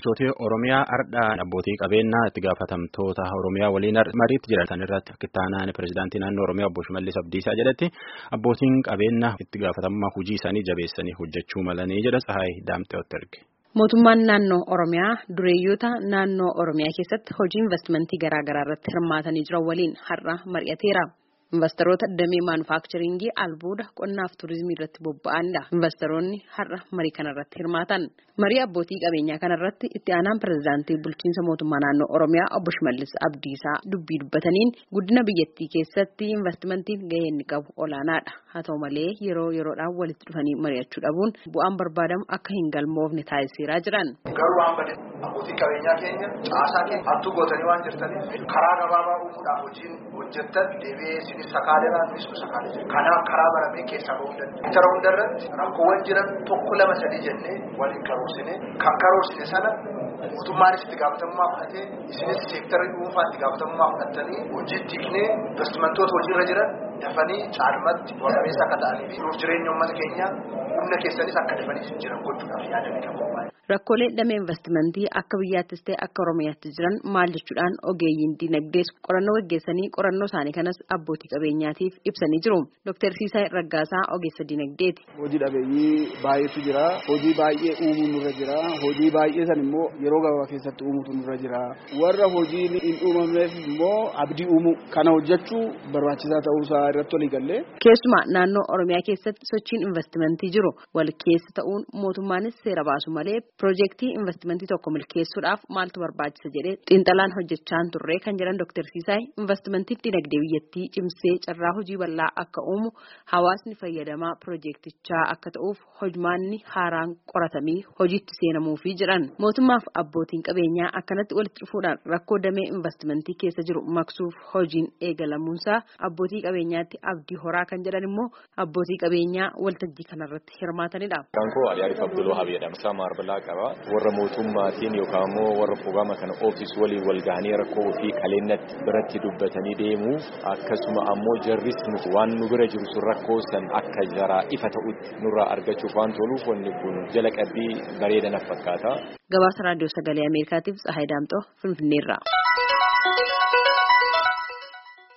Bulchootii Oromiyaa ardhaan abbootii qabeenyaa itti gaafatamtoota Oromiyaa waliin mariitti jiran irratti kittaanaan pirezidaantii naannoo Oromiyaa obbo Shimallis Abdiisaa jedhetti abbootiin qabeenyaa itti gaafatamummaa hojii isaanii jabeessanii hojjechuu malanii jedha Tsahaay Daamxeewotti erge. Mootummaan naannoo Oromiyaa dureeyyoota naannoo Oromiyaa keessatti hojii investimentii garaa garaa irratti hirmaatanii jiran waliin har'a mari'ateera. Investoroota damee maanufaakcharingii albuuda qonnaaf turizimii irratti bobba'anidha. Investoroonni har'a marii kanarratti hirmaatan. Marii abbootii qabeenyaa kanarratti itti aanaan pirezidaantii bulchiinsa mootummaa naannoo Oromiyaa obbo Shimallis Abdiisaa dubbii dubbataniin guddina biyyattii keessatti investimentiin gahee inni qabu olaanaadha. Haa ta'u malee yeroo yeroodhaan walitti dhufanii mari'achuu dhabuun bu'aan barbaadamu akka hin galmoofne taasiseeraa jiran. Garuu waan badee abbootii qabeenyaa keenya caasaa keenya hattuu gootanii waan jirtaniif karaa gabaabaa uumuudhaaf hojiin hojjettan deebi'ee isinis sakaalee nunis nu sakaalee jira. Kanaaf karaa baramee keessaa bahuu danda'a. Bitara hundarratti rakkoowwan jiran tokko lama sadii jennee waliin karoorsine kan karoorsine sana mootummaanis itti gaafatamummaa fudhatee isinis seektarii dhuunfaa itti gaafatamummaa fudhattanii hojiitti hiiknee investimentoota hojiirra jiran dafanii caalmatti warabeessa akka ta'anii fi nuuf jireenya uummata keenyaa humna keessanis akka dafanii jiran gochuudhaaf yaadamee kan qophaa'e. Rakkoolee damee investimentii akka biyyaattis ta'e akka Oromiyaatti jiran maal jechuudhaan ogeeyyiin dinagdees qorannoo gaggeessanii qorannoo isaanii kanas abbootii qabeenyaatiif ibsanii jiru. Dr. Siisaay Raggaasaa ogeessa dinagdeeti. Hojii dhabeeyyii baay'eetu jira. Hojii baay'ee uumuu nurra jira. Hojii baay'ee san immoo yeroo gabaabaa keessatti uumuutu nurra jira. Warra hojiin hin uumamneef immoo abdii uumuu kana hojjechuu barbaachisaa ta'uusaa irratti walii gallee. Keessumaa naannoo Oromiyaa keessatti sochiin investimentii jiru wal keessa ta'uun mootummaanis seera baasu malee Piroojeektii investimentii tokko milkeessuudhaaf maaltu barbaachisa jedhee xiinxalaan hojjechaan turre kan jedhan Dr. Siisaay investimentiin dinagdee biyyattii cimsee carraa hojii bal'aa akka uumu hawaasni fayyadamaa piroojeektichaa akka ta'uuf hojmaanni haaraan qoratamii hojiitti seenamuufii jedhan mootummaaf abbootiin qabeenyaa akkanatti walitti dhufuudhaan rakkoo damee investimentii keessa jiru maqsuuf hojiin eegalamuunsaa abbootii qabeenyaatti abdii horaa kan jedhan immoo abbootii qabeenyaa waltajjii kanarratti hirmaatanidha. warra mootummaatiin yookaan immoo warra programma kana oofis waliin wal gahanii rakkoo ofii kaleennatti biratti dubbatanii deemuu akkasuma ammoo jarris waan nu bira jiru sun rakkoo san akka jaraa ifa ta'utti nurraa argachuuf waan toluuf wanni kun jala qabbii bareeda natti fakkaata. Gabaasa raadiyoo sagalee Ameerikaatiif Tsahaay Daamxoo Finfinneerraa.